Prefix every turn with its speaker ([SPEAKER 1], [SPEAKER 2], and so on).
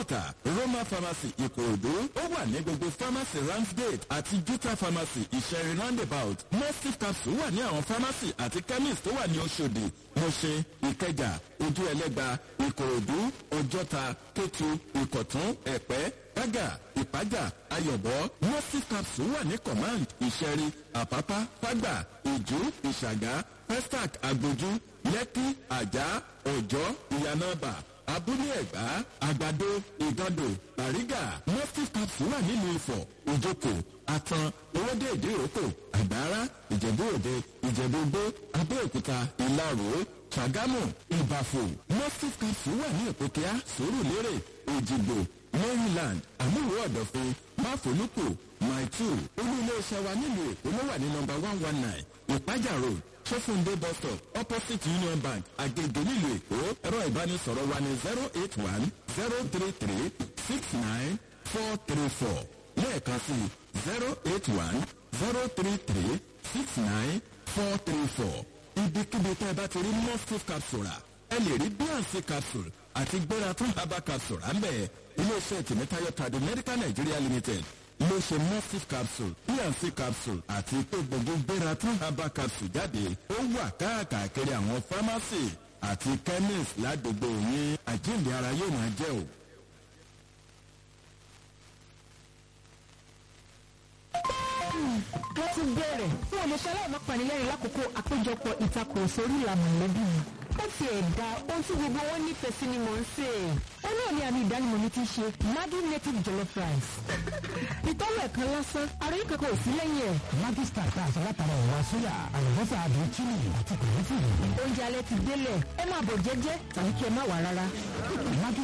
[SPEAKER 1] ìdúmọ̀tà roma pharmacy ìkòròdú ó wà ní gbogbo pharmacy ramsgate àti juta pharmacy ìṣẹ̀rí roundabout mustif capsule wà ní àwọn pharmacy àti chemist tó wà ní oṣòdì mọ̀ṣẹ́ ìkẹjà ojú ẹlẹ́gba ìkòròdú ọjọ́ta kétu ìkọ̀tún ẹ̀pẹ́ gbága ìpájà ayọ̀bọ mustif capsule wà ní command ìṣẹ̀rí àpápá fágbà ìjú ìṣàgá pestac agbójú lẹ́kí àjà ọ̀jọ́ ìyànàbà abúlé ẹ̀gbá àgbàdo ìgàndò bàrígà mustif capsule wà nílùú ifọ̀ ìjókò àtàn owóde ìdíròkò àgbára ìjẹ̀bú òde ìjẹ̀bú gbó abẹ́òkúta ìlarò ṣàgámù ìbàfò mustif capsule wà ní ìpòkíá sòrùlérè òjìgbò maryland àmúwò ọ̀dọ̀fin máfolúkò maitu olú iléeṣẹ́ wa nílùú èkó ló wà ní nọmba one one nine ìpájà road sọfúndé bus stop opposite union bank agege nílùú èkó ẹ̀rọ ìbánisọ̀rọ̀ wa ní zero eight one zero three three six nine four three four lẹ́ẹ̀kan sí zero eight one zero three three six nine four three four ibikíbi tẹ́ ẹ bá ti rí mustif capsule ẹ lè rí bnc capsule àti gbéra tún herbal capsule à ń bẹ̀ iléeṣẹ́ tìmítayọ̀ tàdé medical nigeria limited ló ṣe mustif capsule bnc capsule àti pé gbogbo gbéra tún herbal capsule jáde ó wà káàkiri àwọn pharmacy àti chemist ládùúgbò yín àjíǹde ara yóò máa jẹ́ o.
[SPEAKER 2] wọ́n ti bẹ̀rẹ̀ fún olùṣẹ́ aláìmọ́ panilẹ́rìn lákòókò àpéjọpọ̀ ìtakùrọ̀sọ orí ìlànà ìlẹ́bí mi. ó ti ẹ̀dá ohun tí gbogbo wọn nífẹ̀ẹ́ sí ni mò ń sè é. ó náà ní àmì ìdánimọ̀ mi ti ṣe maggi native jollof rice. ìtọ́wọ̀ ẹ̀kan lásán àròyé kankan ò sí lẹ́yìn ẹ̀.
[SPEAKER 3] Maggi star tá a sọ látara ẹ̀wà sóyà àlùbọ́sà àbí chili àti kòlẹ́fì.
[SPEAKER 2] oúnjẹ alẹ́ ti délẹ̀ ẹ máa bọ̀ jẹ́jẹ́ tàbí kí ẹ má wà rárá.
[SPEAKER 3] Maggi